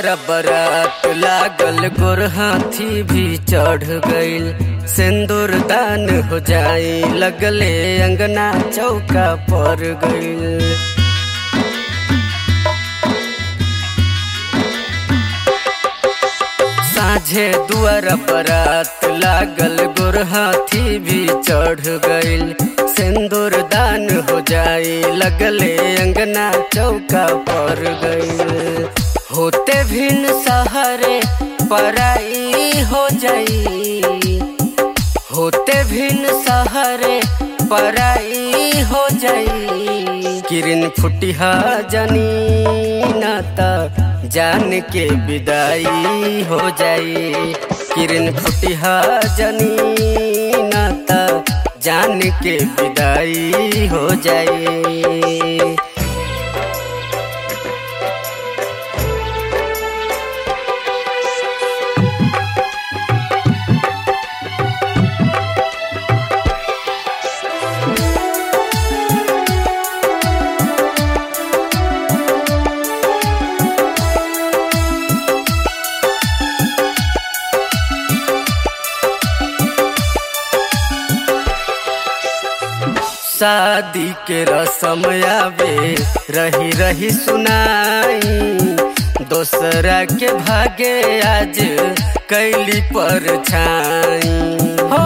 दुआरा बरात लागल गोर हाथी भी चढ़ गईल सिंदूर दान हो जाई लगले अंगना चौका पर गईल साझे दुआरा बरात लागल गोर हाथी भी चढ़ गईल सिंदूर दान हो जाई लगले अंगना चौका पर गईल होते भिन्न सहरे पराई हो जाई होते भिन्न सहरे पराई हो जाई किरण फुटिहा जनी नाता जान के विदाई हो जाई किरण फुटिहा जनी नाता जान के विदाई हो जाई शादी के रसम आवे रही रही सुनाई दोसरा के भागे आज कैली पर छाई हो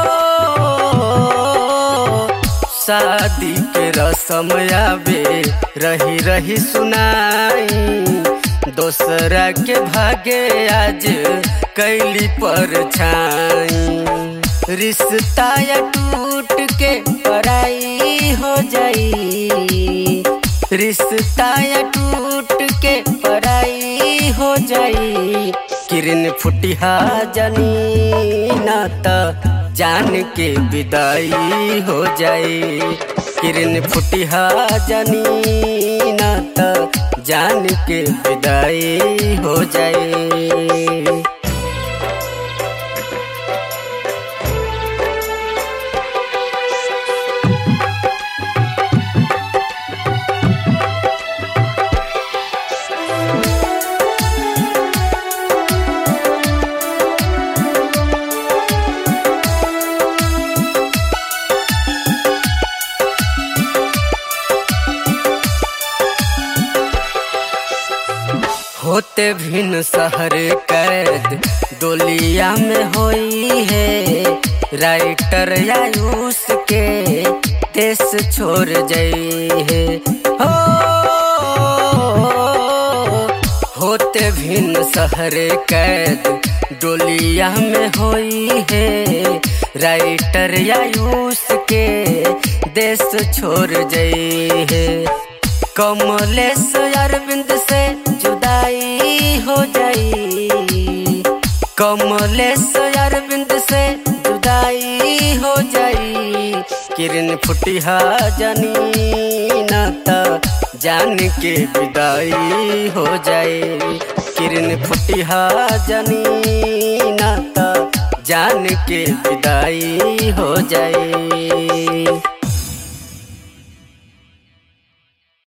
शादी के रसम आवे रही रही सुनाई दोसरा के भागे आज कैली पर छाई रिश्ता या टूट के पराई हो जाई रिश्ता या टूट के पराई हो जाई किरण फुटिहा जनी नाता जान के विदाई हो जाई किरण फुटिहा जनी नाता जान के विदाई हो जाई होते भिन्न शहर कैद डोलिया में होई है राइटर आयुष के देश छोड़ जाई है हो होते भिन्न शहर कैद डोलिया में होई है राइटर आयुष के देश छोड़ जाई है कमलेश अरविंद से जुदाई हो जाई कमलेश अरविंद से जुदाई हो जाई किरण फुटिहा जनी नाता जान के विदाई हो जाए किरण फुटिहा जनी नाता जान के विदाई हो जाए